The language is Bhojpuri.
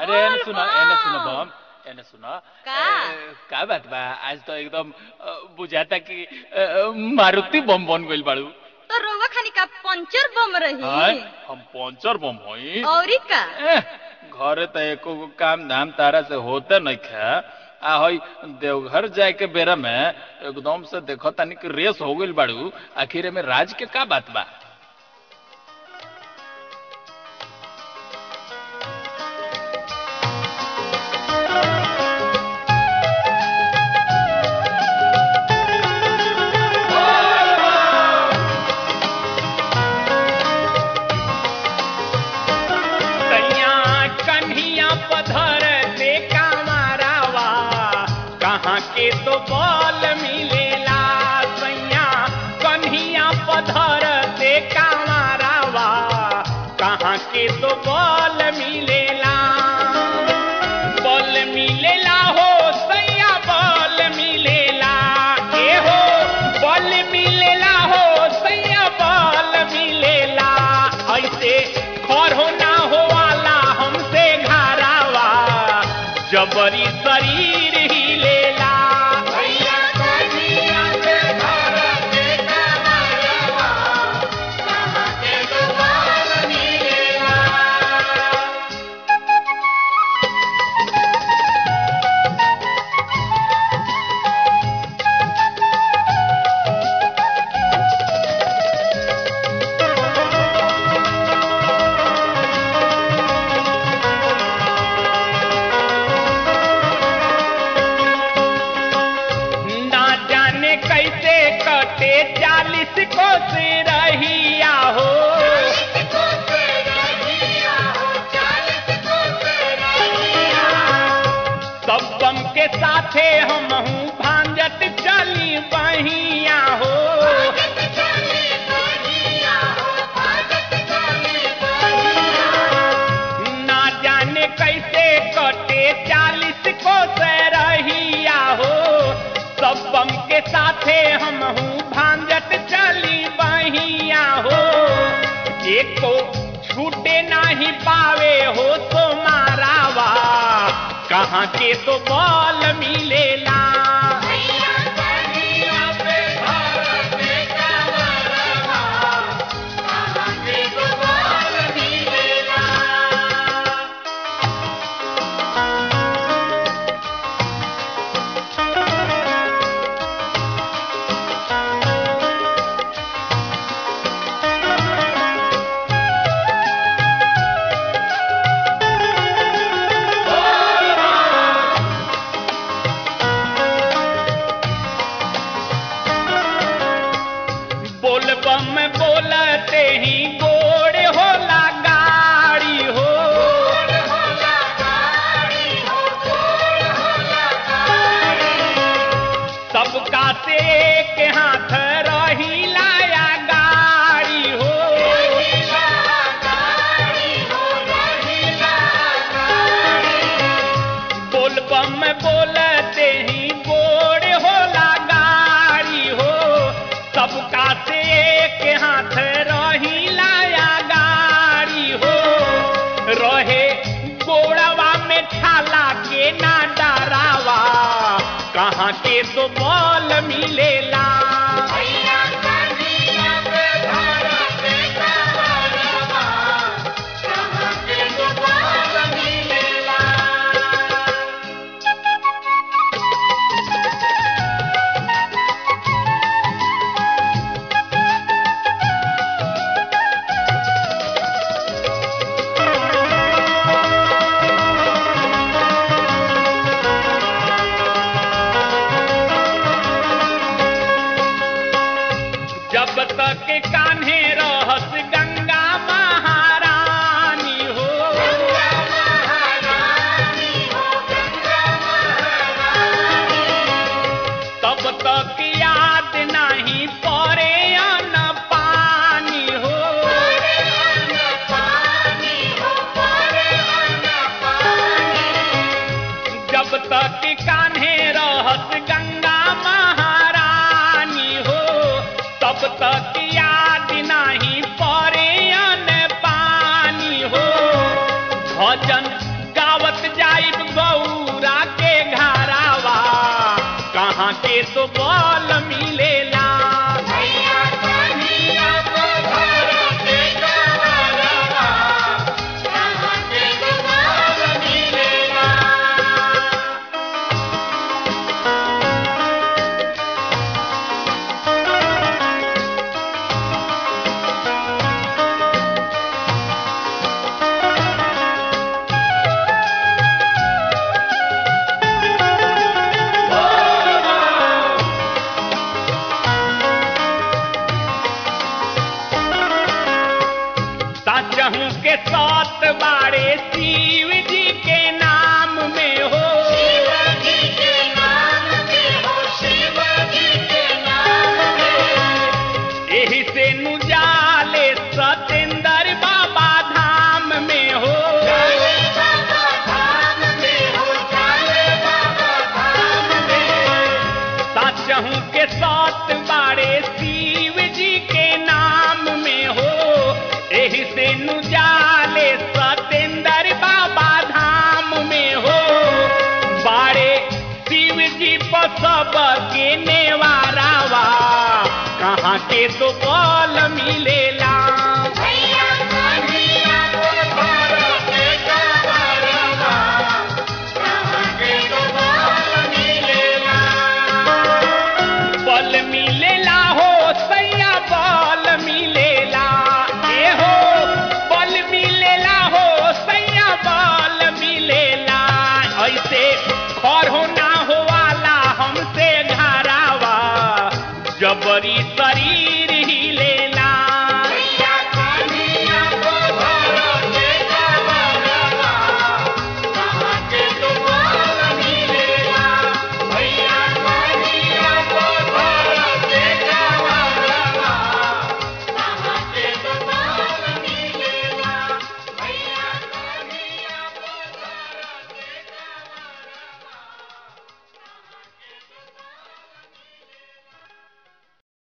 अरे एने सुना एने सुना बम एने सुना का? ए, का बात बा आज तो एकदम अ, बुझाता कि अ, मारुति बम बन गइल बाड़ू तो रोवा खानी का पंचर बम हाय रही हम पंचर बम हई औरी का एह, घरे त एको गो काम धाम तारा से होते नहीं खा आ हई देवघर जाए के बेरा में एकदम से देखो तानी कि रेस हो गइल बाड़ू आखिर में राज के का बात बा सैया कन्हिया पधर से कामारावा कहाँ के तो बल मिलेला सैया कन्हिया पधर से कामारावा कहाँ के तो बल मिलेला बल मिलेला हो सैया बल मिलेला ए हो बल मिलेला हो सैया बल मिलेला ऐसे खर हो ना हो वाला हमसे घरावा जबरी शरीर ही लेला ना जाने कैसे कटे चालीस को से रहिया हो सब बम के साथे हम भांजत चली बहिया हो ना जाने कैसे कटे चालीस को से रहिया हो सब बम के साथे हम भांजत चली बहिया हो एको छूटे नहीं पावे हो तो मारावा कहाँ के तो बल मिलेला बोल बम बोलते ही गोड़ होला गाड़ी हो सबका से एक हाथ रही लाया गाड़ी हो बोल बम बोलते ही गोड़ होला गाड़ी हो सबका से एक हाथ रही लाया गाड़ी हो रहे गोड़वा में ठाला के ना डरावा कहाँ के तो बल मिलेला जब तक कान्हे रहस गंगा महारानी हो तब तक याद नहीं पड़े अन्न पानी हो जब तक कान्हे रहस गंगा महारानी हो तब तक याद नहीं पड़े अन्न पानी हो भजन गावत बाड़े शिव जी के नाम में हो एही से नु जाले सतेंद्र बाबा धाम में हो साचहूँ के सात बाड़े शिव जी के नाम में हो एही से नु जाले सतेंद्र बाबा धाम में हो बाड़े शिव जी पर सब के नेवारावा कहाँ के तो बल मिले